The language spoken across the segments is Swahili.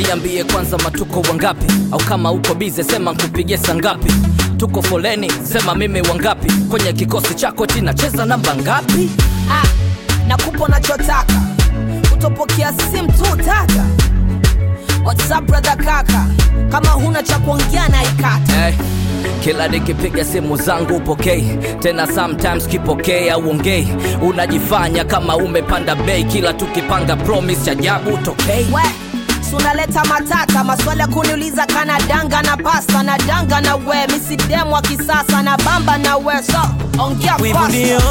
niambie kwanza matuko wangapi au kama uko bize sema nkupigie saa ngapi tuko foleni sema mimi wangapi kwenye kikosi chako tinacheza namba ngapi ah, nakupa unachotaka utopokea simu tu tata whatsapp brother kaka kama huna cha kuongea na ikata hey, kila nikipiga simu zangu upokei tena sometimes kipokei au ongei unajifanya kama umepanda bei kila tukipanga promise cha ajabu utokei we si unaleta matata maswali ya kuniuliza kana danga na pasta na danga na we misidemu wa kisasa na bamba na we so ongea wivu fasta. ndio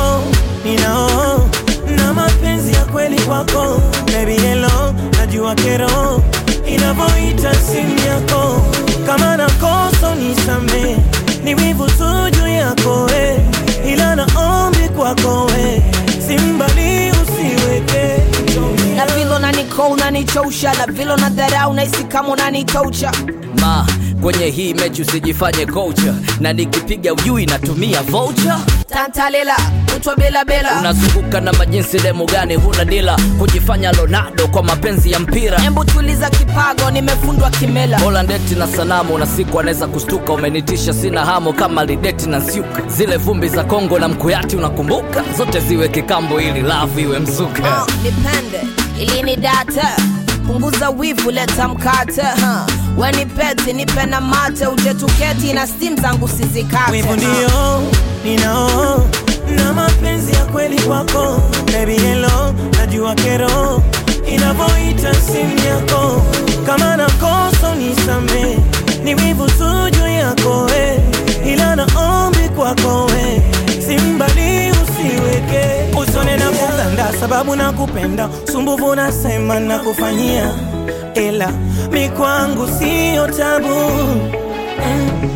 ninao na mapenzi ya kweli kwako baby hello najua kero inavyoita simu yako kama nakosa nisame ni wivu tu juu yako we ila naombi kwako we simbali usiweke na vile unaniko unanichosha na vile unadharau nahisi kama unanitoucha ma kwenye hii mechi usijifanye kocha na nikipiga ujui natumia voucher tantalela kutwa bila bila unazunguka na majinsi demu gani huna dila kujifanya lonado kwa mapenzi ya mpira embu tuliza kipago nimefundwa kimela bola ndeti na sanamu na siku anaweza kustuka umenitisha sina hamo kama lideti na nsiuka zile vumbi za kongo na mkuyati unakumbuka zote ziwe kikambo ili lavu iwe mzuka Oh, nipende ili ni data punguza wivu leta mkate huh. weni peti nipe na mate uje tuketi na stim zangu sizikate wivu huh. ndio ninao na mapenzi ya kweli kwako baby hello najua kero inavyoita simu yako kama nakosa nisame ni wivu tu juu yako we ila naombi kwako we simbali usiweke usone na kuganda sababu nakupenda sumbuvu nasema nakufanyia ila mi kwangu siyo tabu mm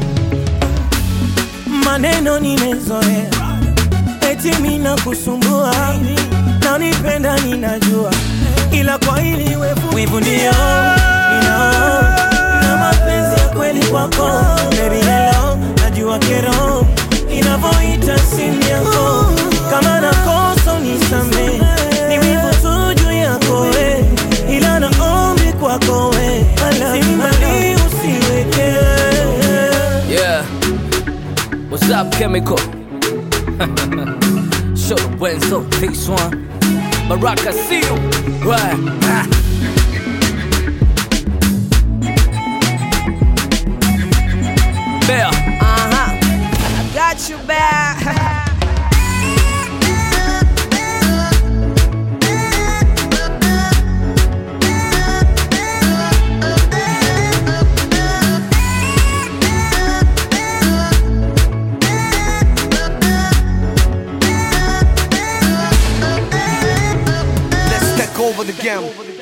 maneno nimezoea, eti mina kusumbua na unipenda ninajua, ila kwa hili wevu wivu ndio ninao na mapenzi ya kweli kwako baby hello, najua kero inavyoita simu yako, kama nakosa unisamee, ni wivu tu juu yako we, ila naombi kwako we, simbali usiweke yeah what's up chemical show the wenzo this one baraka see you right ah. Bear. uh-huh. I got you back Let's take over the game.